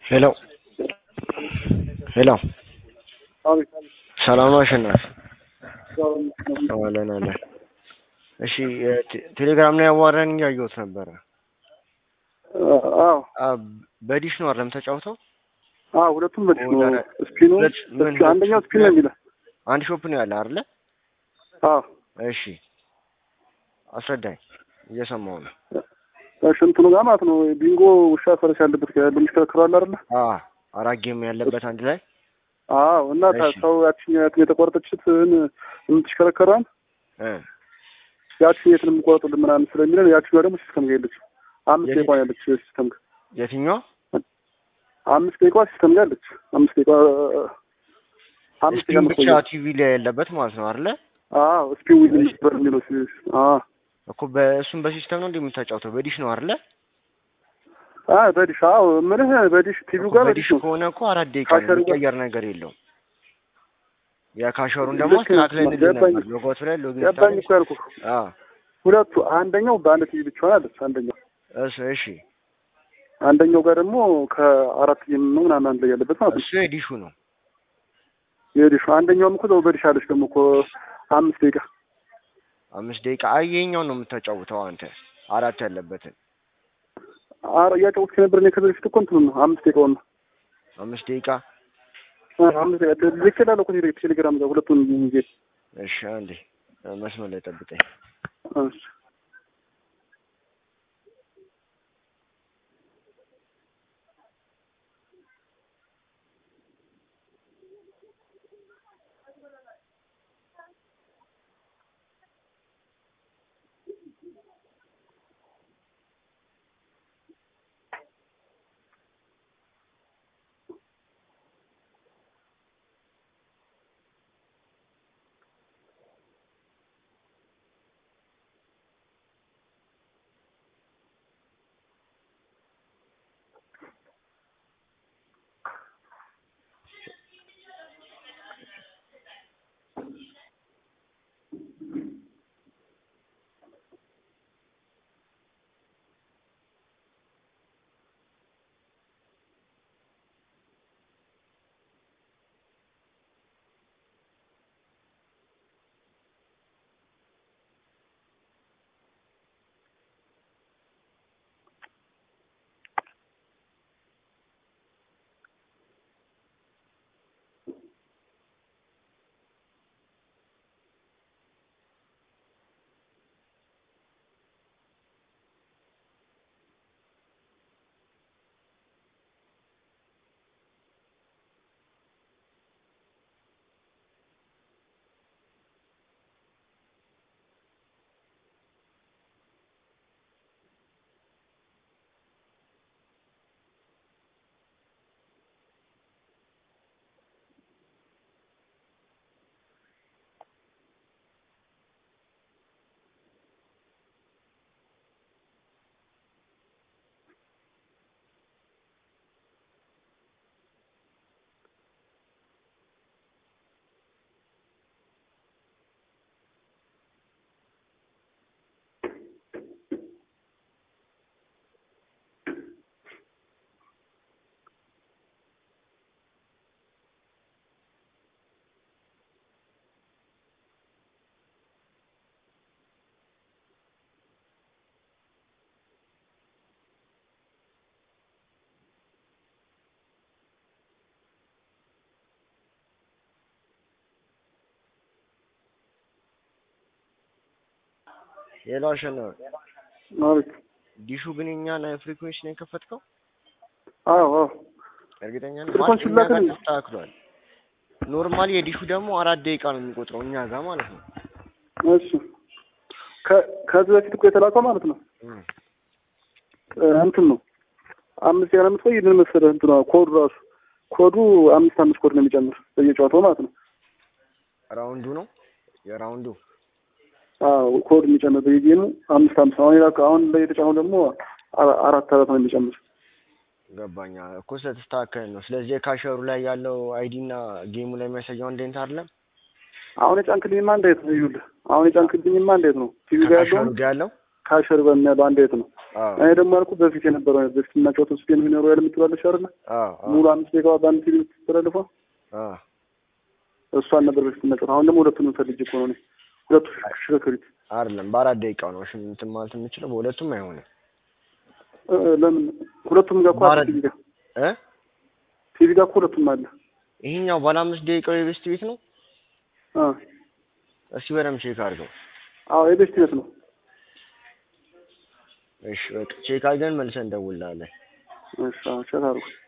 ሄሎ ሄሎ አቤት ሰላም ነው አሸናፊ? ያው አለን አለን። እሺ ቴ- ቴሌግራም ላይ ያዋራን እያየሁት ነበረ። አዎ አ በዲሽ ነው አይደለም ተጫውተው? አዎ ሁለቱም በዲሽ ነው። ወደ- ስፒኑ ሁለት- ምን እስኪ አንደኛው ስፒን ነው የሚለው። አንድ ሾፕ ነው ያለ አይደለ? አዎ እሺ አስረዳኝ፣ እየሰማሁ ነው። እሺ እንትኑ ጋር ማለት ነው ቢንጎ ውሻ ፈረስ ያለበት ጋር ያለው የሚሽከረከረው አለ አይደለ? አ አራት ጌም ያለበት አንድ ላይ አዎ እና ታ- እሺ። ሰው ያቺኛትን የተቆረጠችትን የምትሽከረከረዋን እ ያቺን የትን የምቆረጡልን ምናምን ስለሚለን ያቺኛዋ ደግሞ ሲስተም ጋር የለች አምስት የት- ደቂቃ ያለች ሲስተም ጋር የትኛው አምስት ደቂቃ ሲስተም ጋር አለች አምስት ደቂቃ አምስት ደቂቃ ስፒን ብቻ የምትቆየው። ቲቪ ላይ ያለበት ማለት ነው አይደለ? አዎ ስፒን ዊዝ እሺ። ነበር የሚለው ሲ- አዎ እኮ በእሱም በሲስተም ነው እንደምታጫውተው በዲሽ ነው አይደለ? አዎ በዲሽ አዎ ምንህ በዲሽ ቲቪው እኮ ጋር በዲሽ በዲሽ ነው ከሆነ እኮ አራት ደቂቃ ነው ካሸሩ ጋር- የሚቀየር ነገር የለውም። የካሸሩን ደግሞ ልክ አስተካክለን ገባኝ። ነበር ሎጎት ላይ ሎጊን ገባኝ እኮ ያልኩህ አ ሁለቱ አንደኛው በአንድ ቲቪ ብቻ አለች አንደኛው እሱ እሺ አንደኛው ጋር ደግሞ ከአራት ጌም ነው ምናምን አንድ ላይ ያለበት ማለት ነው እሱ የዲሹ ነው። የዲሹ አንደኛውም እኮ እዛው በዲሽ አለች ደግሞ እኮ አምስት ደቂቃ አምስት ደቂቃ አይ ይኸኛው ነው የምታጫውተው አንተ አራት ያለበትን አረ እያጫወትኩ ነበር እኔ ከዚህ በፊት እኮ እንትኑ ነው አምስት ደቂቃውን ነው አምስት ደቂቃ አ- አምስት ደቂቃ ልክ እላለሁ እኮ ቴሌ- ቴሌግራም ጋር ሁለቱን ጊዜ እሺ አንዴ መስመር ላይ ጠብቀኝ። እሺ ሌላው አሸናፊ አቤት ዲሹ ግን የኛን ፍሪኩዌንሲ ነው የከፈትከው? አዎ አዎ እርግጠኛ ነህ? ፍሪኩዌንሲ ማለት እኛ ጋር ላክልኝ። ተስተካክሏል። ኖርማሊ የዲሹ ደግሞ አራት ደቂቃ ነው የሚቆጥረው እኛ ጋር ማለት ነው። እሺ ከ- ከዚህ በፊት እኮ የተላከው ማለት ነው እም። እ፣ እንትን ነው አምስት ያለ የምትቆይ ምን መሰለህ እንትኗ ኮዱ ራሱ ኮዱ አምስት አምስት ኮድ ነው የሚጨምር በየጨዋታው ማለት ነው ራውንዱ ነው የራውንዱ አዎ ኮድ የሚጨምር በየጌሙ አምስት አምስት አሁን የላከው አሁን ላይ የተጫነው ደግሞ አ- አራት አራት ነው የሚጨምር ገባኛ እኮ ስለተስተካከለ ነው። ስለዚህ የካሸሩ ላይ ያለው አይዲ እና ጌሙ ላይ የሚያሳየው አንድ አይነት አይደለም። አሁን የጫንክልኝማ እንዴት ነው ይኸውልህ አሁን የጫንክልኝማ እንዴት ነው ቲቪ ጋር ከካሸሩ ያለውም ጋር ያለው ካሸር በሚያለው አንድ አይነት ነው አዎ እኔ ደግሞ ያልኩህ በፊት የነበረው አይነት በፊት የምናጫወተው ስፔን ሆነ ሮያል የምትላለች አይደለ? አዎ አዎ ሙሉ አምስት ደቂቃ በአንድ ቲቪ የምትተላለፈው አዎ እሷን ነበር በፊት የምናጫወተው። አሁን ደግሞ ሁለቱንም ፈልጌ እኮ ነው እኔ ሁለቱ ሽክርክሪት አይደለም በአራት ደቂቃው ነው እሺ እንትን ማለት የምችለው በሁለቱም አይሆንም እ፣ ለምን ሁለቱም ጋር እኮ አለ በአራት- ቲቪ ጋር እ ቲቪ ጋር እኮ ሁለቱም አለ። ይሄኛው ባለ አምስት ደቂቃው የቤስት ቤት ነው አ እስኪ በደምብ ቼክ አድርገው አዎ የቤስት ቤት ነው። እሺ በቃ ቼክ አድርገን መልሰን እንደውልልሃለን እሺ አዎ ቼክ አድርጉ።